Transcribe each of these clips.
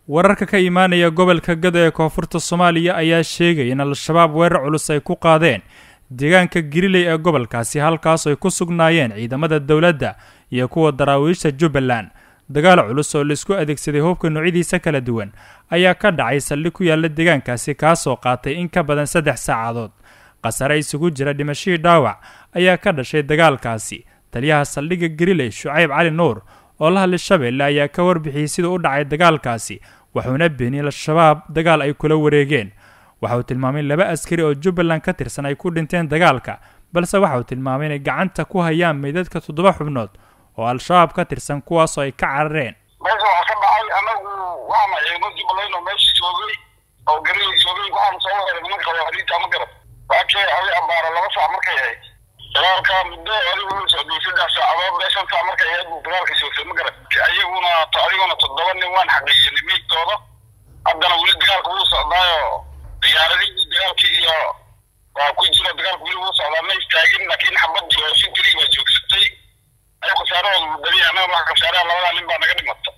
wararka ka imaanaya gobolka gado ee koonfurta soomaaliya ayaa sheegaya in al-shabaab weerar culus ay ku qaadeen deegaanka giriley ee gobolkaasi halkaas ay ku sugnaayeen ciidamada dowladda iyo kuwa daraawiisha jubbaland dagaal culus oo laisku adeegsaday hubka noocyadiisa kala duwan ayaa ka dhacay saldhig ku yaala deegaankaasi kaasoo qaatay in ka badan saddex saacadood khasare isugu jira dhimashihii dhaawac ayaa ka dhashay dagaalkaasi taliyaha saldhigga giriley shucayb cali nuur oo la hadlay shabeelle ayaa ka warbixiyey siduu u dhacay dagaalkaasi wuxuuna beeniyey al-shabaab dagaal ay kula wareegeen waxa uu tilmaamay laba askari oo jubbaland ka tirsan ay ku dhinteen dagaalka balse waxa uu tilmaamay inay gacanta ku hayaan meydadka toddoba xubnood oo al-shabaab ka tirsan kuwaasoo ay ka carareen meesha waxaa ka dhacay anagu waxaana ciidamo jubbaland oo meesha joogay oo garilay joogay waxaana soo wareeray nimanka qawaariinta ma garad waakee adi ambaara laba saac markay ahayd dagaalka muddo adigu uu socday saddex saacadood bee shan saac markay ahayd buu dagaalka joogtay ma garad ayaguna adiguna toddoba nin waan xaqiijinay meydkooda haddana weli dagaalka wuu socdaayo diyaaradihii dagaalkii iyo waa ku jira dagaalka weli wuu socdaa ma istaagin laakiin xabadii oo sintirii baa joogsatay ay khasaarahooda mudaliya annaga waxa khasaaraha labadaa nin baa naga dhimata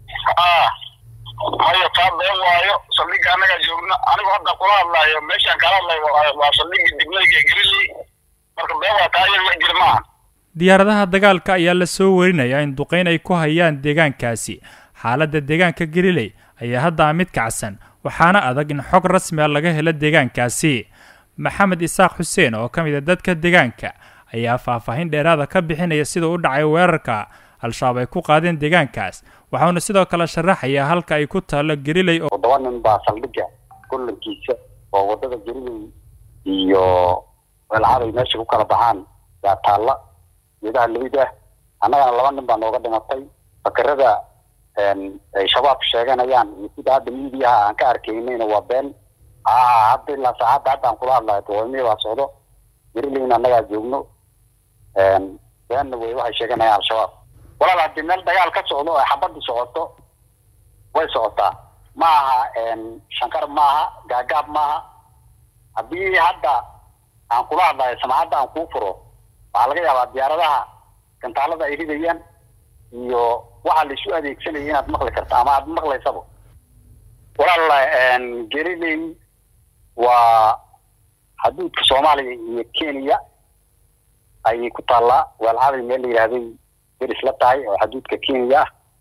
aa hayo taa been waayo saldhigga annagaa joogna anigu hadda kula hadlaayo meeshaan kala hadlayo waa saldhigga diblayga geliley marka been waa taa iyada wax jira maaha diyaaradaha dagaalka ayaa la soo warinayaa in duqeyn ay ku hayaan deegaankaasi xaaladda deegaanka galiley ayaa hadda mid kacsan waxaana adag in xog rasmi a laga helo deegaankaasi maxamed isaaq xuseen oo ka mid a dadka deegaanka ayaa faahfaahin dheeraada ka bixinaya siduu u dhacay weerarka al-shabaab ay ku qaadeen deegaankaas waxauna sidoo kale sharaxayaa halka ay ku taallo geliley oo toddoba nin baa saldhigga gollankiisa oo waddada geliley iyo weelcaday meesha ku kala baxaan yaa taalla geedaha leyda annagana laba nin baa nooga dhimatay fakerada ay shabaab sheeganayaan iyo sida hadda miidiyaha aan ka arkaynayna waa been aa hadda ilaa saacadda hadda aan kula hadlayo dawaamiya baa socdo gerileyna annagaa joogno beenna wey waxay sheeganayaan al-shabaab walaal haddii meel dagaal ka socdo oo xabadda socoto way socotaa ma aha shankar maaha gaagaab maaha haddii hadda aan kula hadlayo samacadda aan kuu furo waxaa laga yaabaa diyaaradaha gantaalada ay ridayaan iyo waxaa la isu adeegsanaya inaad maqli karto ama aad maqlaysaba walaal geliley waa xuduudka soomaaliya iyo kenya ayay ku taallaa weelcaday meel la yidhaahday deris la tahay oo xuduudka kenya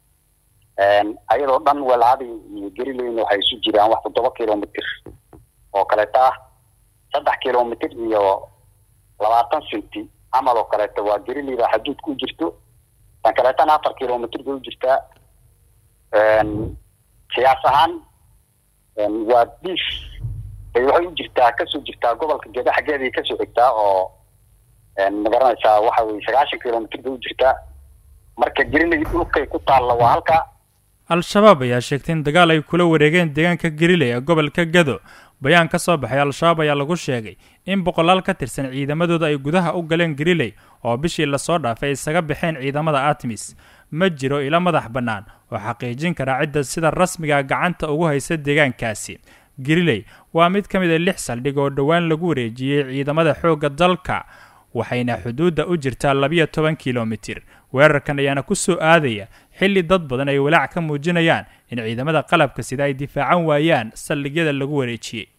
ah ayadoo dhan weelcaday iyo gelileyna waxay isu jiraan wax toddoba kilomitr oo kaleeto ah saddex kilomitr iyo labaatan centi camal oo kaleeto waa geliley baa xuduudka u jirto tan kaleetana afar kilomitr bay u jirtaa siyaas ahaan waa diif bay waxay u jirtaa kasoo jirtaa gobolka geeda xaggeeday kasoo xigtaa oo magaranaysaa waxa weye sagaashan kilomitr bay u jirtaa marka geriley dhulkay ku taalla waa halka al-shabaab ayaa sheegtay in dagaal ay kula wareegeen deegaanka geriley ee gobolka gado bayaan ka soo baxay al-shabaab ayaa lagu sheegay in boqolaal ka tirsan ciidamadooda ay gudaha u galeen geriley oo bishii lasoo dhaafay isaga baxeen ciidamada atmis ma jiro ilo madax bannaan oo xaqiijin kara cidda sida rasmiga gacanta ugu haysa deegaankaasi geriley waa mid ka mid a lix saldhig oo dhowaan lagu wareejiyey ciidamada xoogga dalka waxayna xuduudda u jirtaa labiyo toban kilomitir weerarkan ayaana ku soo aadaya xilli dad badan ay walaac ka muujinayaan in ciidamada qalabka sida ay difaacan waayaan saldhigyada lagu wareejiyey